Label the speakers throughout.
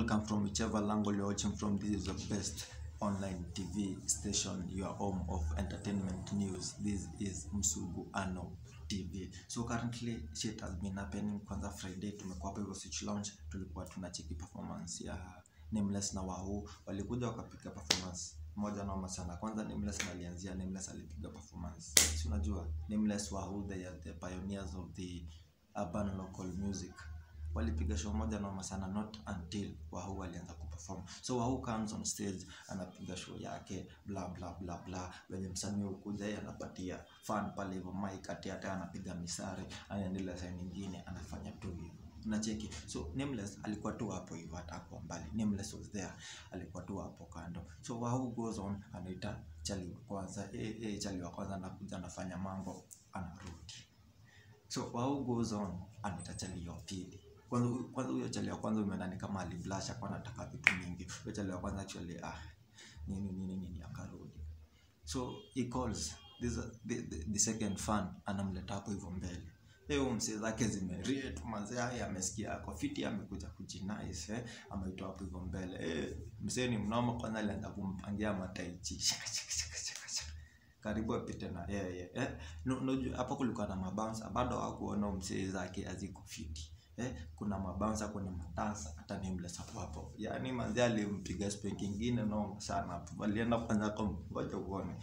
Speaker 1: Welcome from whichever angle you're watching from. This is the best online TV station, your home of entertainment news. This is Msugu Ano TV. So currently shit has been happening. Kwanza Friday tumekuwa hapa hivyo Switch Lounge, tulikuwa tunacheki performance ya Nameless na Wahoo. Walikuja wakapiga performance moja noma sana. Kwanza Nameless alianzia, Nameless alipiga performance. Si unajua Nameless Wahoo, they are the pioneers of the urban local music walipiga show moja noma sana not until Wahoo alianza kuperform. So Wahoo comes on stage anapiga show yake bla bla bla bla, wenye msanii ukuja yeye anapatia fan pale hivyo mic ati hata anapiga misare, anaendelea saa nyingine anafanya tu hivyo unacheki. So Nameless alikuwa tu hapo hivyo, hata hapo mbali Nameless was there, alikuwa tu hapo kando. So Wahoo goes on, anaita chali wa kwanza, eh eh, chali wa kwanza anakuja anafanya mambo, anarudi. So Wahoo goes on, anaita chali ya pili kwanza kwanza huyo chali ya kwanza umeona ni kama aliblasha kwa anataka vitu mingi. Huyo chali ya kwanza actually ah nini nini nini akarudi. So he calls this the, the, the second fan anamleta hapo hivyo mbele. Leo msee zake zimerie tu mazee haya amesikia ako fiti amekuja kujinice eh ameitoa hapo hivyo mbele. Eh msee ni mnoma kwanza alianza kumpangia mataichi. Shaka shaka shaka shaka shaka. Karibu apite na yeye eh. No, no, hapo kulikuwa na mabouncer bado hakuona msee zake aziko fiti eh, kuna mabouncer kuna madansa hata Nameless hapo hapo. Yaani manzi alimpiga spank ingine noma sana hapo. Walienda kwanza kwa ngoja uone.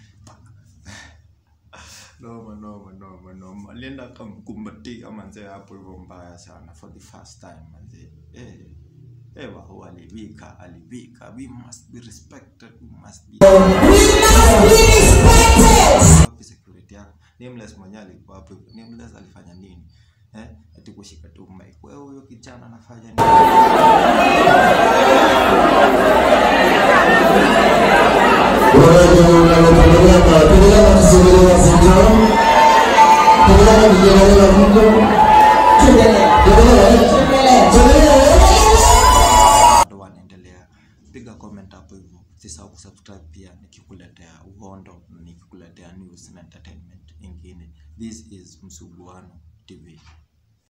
Speaker 1: Noma noma noma noma. Alienda akamkumbatia manzi hapo hivyo mbaya sana for the first time manzi. Eh. Eh, Wahoo alivika, alivika. We must be respected. We must be wapi security yako? Nameless mwenyewe alikuwa hapo hivyo. Nameless alifanya nini? Eh, ati kushika tu mic. Wewe huyo kijana anafanya nini? Bado wanaendelea. Piga comment hapo hivyo. Usisahau kusubscribe pia nikikuletea uhondo, nikikuletea news na entertainment ingine. This is Msuguano TV.